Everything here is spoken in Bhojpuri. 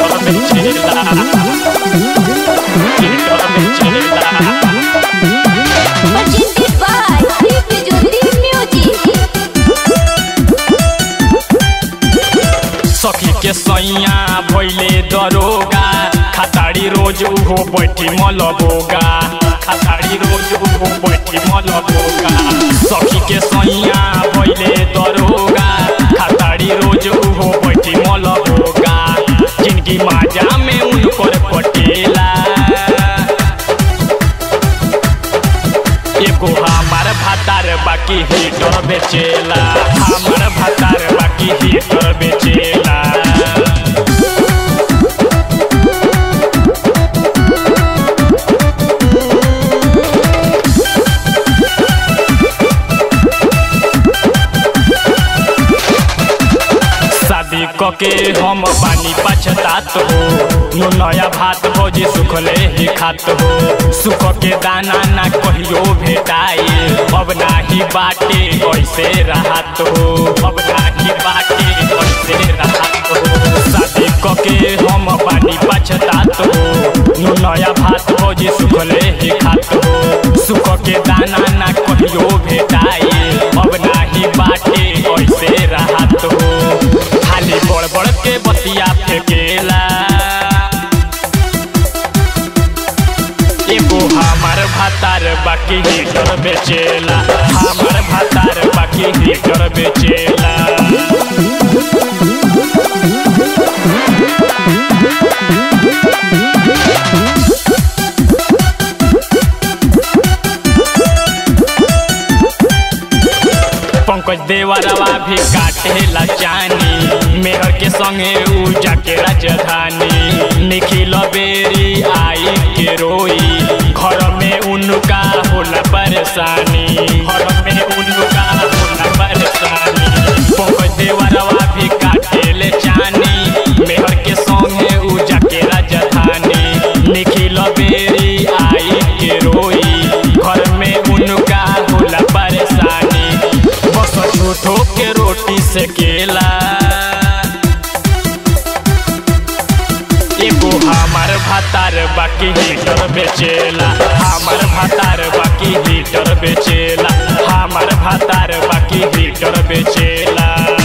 हीटर बेचेला हीटर बेचेला Presented by Deep Jyoti Music. सखी के सैया भैले दरोगा खताड़ी रोज उहो बैठी मलबोगा खताड़ी रोज उहो बैठी मलबोगा सखी के सैया भैले दरोगा खताड़ी रोज उहो बैठी मलबोगा जिनकी माजा में उनकर पटेला एगो हमार भातार बाकी हीटर बेचेला हमार भातार बाकी हीटर बेचेला शादी कके हम पानी पछतात हो नु नया भात भोजी सुखले ही खात हो सुख के दाना ना कहियो भेटाई अब नाही बाटे कैसे रहत हो अब नाही बाटे कैसे रहत हो शादी कके हम पानी पछतात हो नु नया भात भोजी सुखले ही खात हो सुख के दाना ना कहियो भेटाई अब नाही बाटे कैसे रहत हो खाली बड़ बड़ के बतिया फेंकेला एगो हमार भातार बाकी हीटर बेचेला हमार भातार बाकी हीटर बेचेला पंकज देवरवा भी काटेला जानी मेहर के संगे उ जाके राजधानी निखिल बेरी आई के रोई घर में उनका होला परेशानी घर में उनका होला परेशानी पंकज देवरवा भी काटेले जानी मेहर के संगे उ जाके राजधानी निखिल बेरी आई के रोई घर में उनका होला परेशानी बस झूठो के रोटी से केला एगो हमार भातार बाकी हीटर बेचेला हमार भातार बाकी हीटर बेचेला हमार भातार बाकी हीटर बेचेला